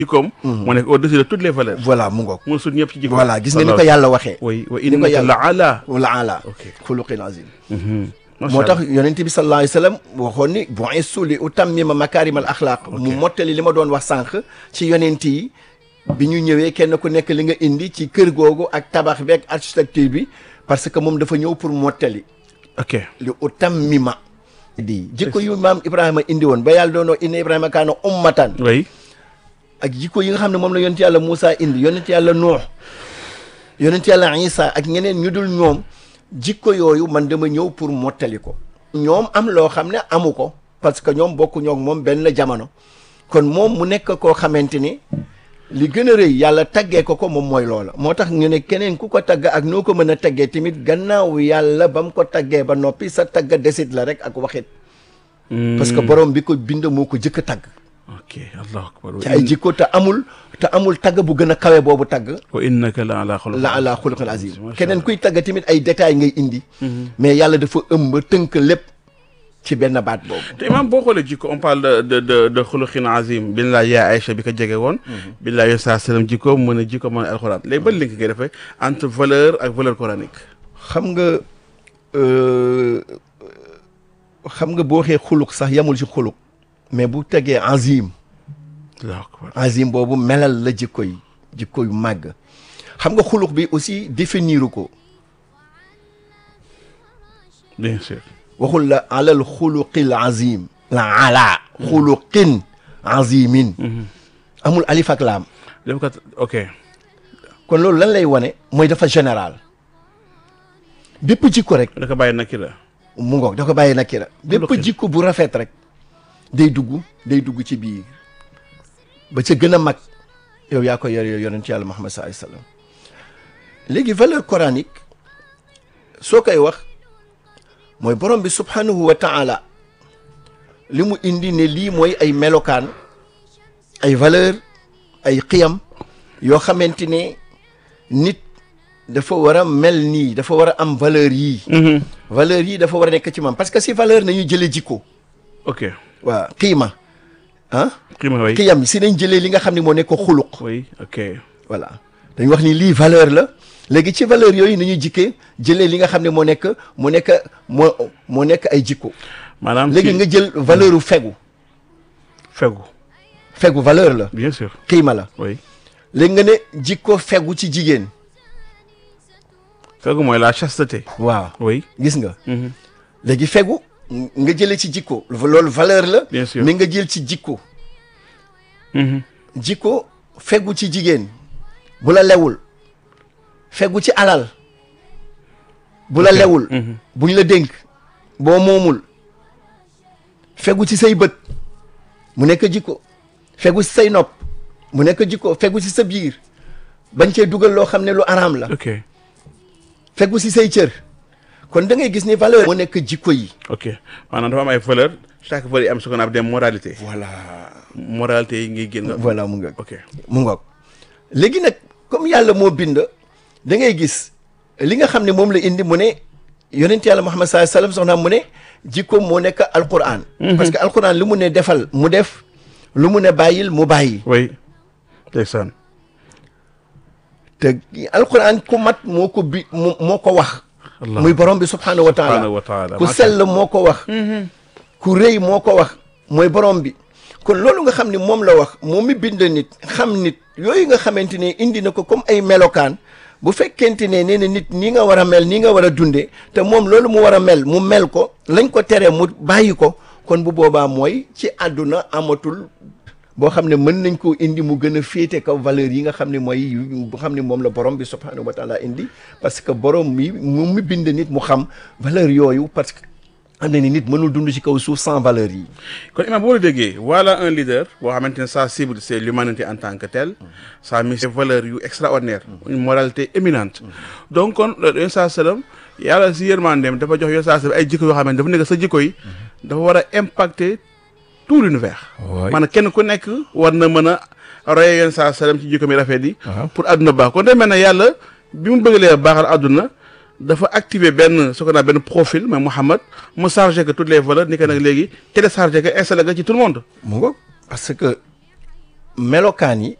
jikkoom moo nekk au-dessus de toutes les valeurs voilà mu ngoog mu sut ñëpp ci jikkoom voilà gis nga ni ko yàlla waxee oui wa ni ko innaka yàlla- la ala wala ala Ok. xuluqin azim Masha moo Allah. tax yonent bi sallallahu alayhi wa sallam waxoon ni bu'istu li utammima makaarimal axlaaq mu mottali li ma doon wax sànq ci yonent yi bi ñu ñëwee kenn ku nekk li nga indi ci kër googu ak tabax bi ak architecture bi parce que moom dafa ñëw pour mottali ok li utammima di jikko yu maam Ibrahima indi woon ba yàlla doonoo inna Ibrahima kaana ummatan oui ak jikko yi nga xam ne moom la yonent yàlla Moussa indi yonent yàlla Nuux yonent yàlla Isa ak ñeneen ñu dul ñoom jikko yooyu man dama ñëw pour mottali ko ñoom am loo xam ne amu ko parce que ñoom bokku ñoog moom benn jamono kon moom mu nekk koo xamante ni li gën a rëy yàlla taggee ko ko moom mooy loola moo tax ñu ne keneen ku ko tagg ak noo ko mën a taggee tamit gannaaw yàlla ba mu ko taggee ba noppi sa tagg desit la rek ak waxit parce que borom bi ko bind moo ko jëkk a tagg ok allahu akbar ci ay jikko te amul te amul tagg bu gën a kawe boobu tagg wa innaka la ala xuluq la ala xuluqin azim Masha keneen kuy tagg tamit ay détails ngay indi mais yàlla dafa ëmb tënk lépp ci benn baat boobu te imam boo xoolee jikko on parle de de de de xuluqin azim bin laa yaa Aïcha bi ko jege woon bin laa yo saa sallam jikko mën a jikko mën a alxuraan léegi ban link ngay defee entre valeur ak valeur coranique xam nga euh, xam nga boo waxee xuluq sax yamul ci xuluq mais bu tegee azim allahu akbar azim boobu melal la jikko yi jikko yu màgg xam nga xuluq bi aussi définir ko bien sûr waxul la alal xuluqil azim la ala xuluqin azimin amul alif ak laam def kat ok kon loolu lan lay wane mooy dafa général bépp jikko rek da ko bàyyi nakki la mu ngoog da ko bàyyi nakira bépp Xuluqin. jikko bu rafet rek day dugg day dugg ci biir ba ca gën a mag yow yaa ko yor yow yonent yàlla Muhammad sallallahu alayhi wasallam léegi valeur coranique soo koy wax mooy borom bi subhanahu wa ta'ala li mu indi ne lii mooy ay melokaan ay valeur ay xiyam yoo xamante ne nit dafa war a mel nii dafa war a am valeur yii valeur yii dafa war a nekk ci moom parce que si valeur nañu jëlee jikko ok waa xiima ah xima way xiyam si nañ jëlee li nga xam ne moo nekk xuluq oui ok voilà dañ wax ni lii valeur la léegi ci valeur yooyu nañu jikkee jëlee li nga xam ne moo nekk moo nekk moo moo nekk ay jikko maanaam léegi ci nga jël valeur u fegu fegu fegu valeur la bien sûr xiima la oui léegi nga ne jikko fegu ci jigéen fegu mooy la chasteté waaw oui gis nga Mhm. léegi fegu nga jëlee ci jikko loolu valeur la Bien sûr. mais nga jël ci jikko Mhm. jikko fegu ci jigéen bu la lewul fegu ci alal bu la lewul buñ la dénk boo moomul fegu ci say bët mu nekk jikko fegu ci say nopp mu nekk jikko fegu ci sa biir bañ cee dugal loo xam ne lu araam la ok fegu ci say cër kon da ngay gis ni valeur moo nekk jikko yi ok maanaam dafa am ay valeur chaque valeur yi am ce qu'on appelle des moralités voilà moralité yi ngay génn voilà mu ngoog ok mu ngoog léegi nag comme yàlla moo bind da ngay gis li nga xam ne moom la indi mu ne yonent yàlla Muhammad sallallahu alayhi wasallam soxnaam mu ne jikko moo nekk alquran parce que alquran lu mu ne defal mu def lu mu ne bàyyil mu bàyyi oui ndeysaan te alquran ku mat moo ko bi moo moo ko wax Allah. muy borom bi subhanahu wa taala subhanahu wa taala ku sell moo ko wax ku rëy moo ko wax mooy borom bi kon loolu nga xam ne moom la wax moom mi bind nit xam nit yooyu nga xamante ne indi na ko comme ay melokaan bu fekkente ne nee na nit nii nga war a mel nii nga war a dundee te moom loolu mu war a mel mu mel ko lañ ko tere mu bàyyi ko kon bu boobaa mooy ci àdduna amatul boo xam ne mën nañ koo indi mu gën a féete kaw valeur yi nga xam ne mooy yu bu xam ne moom la borom bi subhanahu wa taala indi parce que borom mi mu mi bind nit mu xam valeur yooyu parce que am na ni nit mënul dund ci kaw suuf sans valeur yi kon imam boo la déggee voilà un leader boo xamante ne sa cible c'est l'humanité en tant que telle sa mission valeur yu extraordinaire une moralité éminente donc kon yoon saa sallam yàlla si yërmandeem dafa jox yoon saa sallam ay jikko yoo xamante dafa nekk sa jikko yi dafa war a impacter tout l'univers maanaam kenn ku nekk war na mën a roye yoon saa sallam ci jikko mi rafet yi pour adduna baax kon day mel ne yàlla bi mu bëggalee baaxal adduna dafa activer benn ce qu'on a benn profil mais Mouhamad mu chargé que toutes les valeurs ni que nag léegi téléchargé que installé que ci tout le monde mu ngoog parce que melokaan yi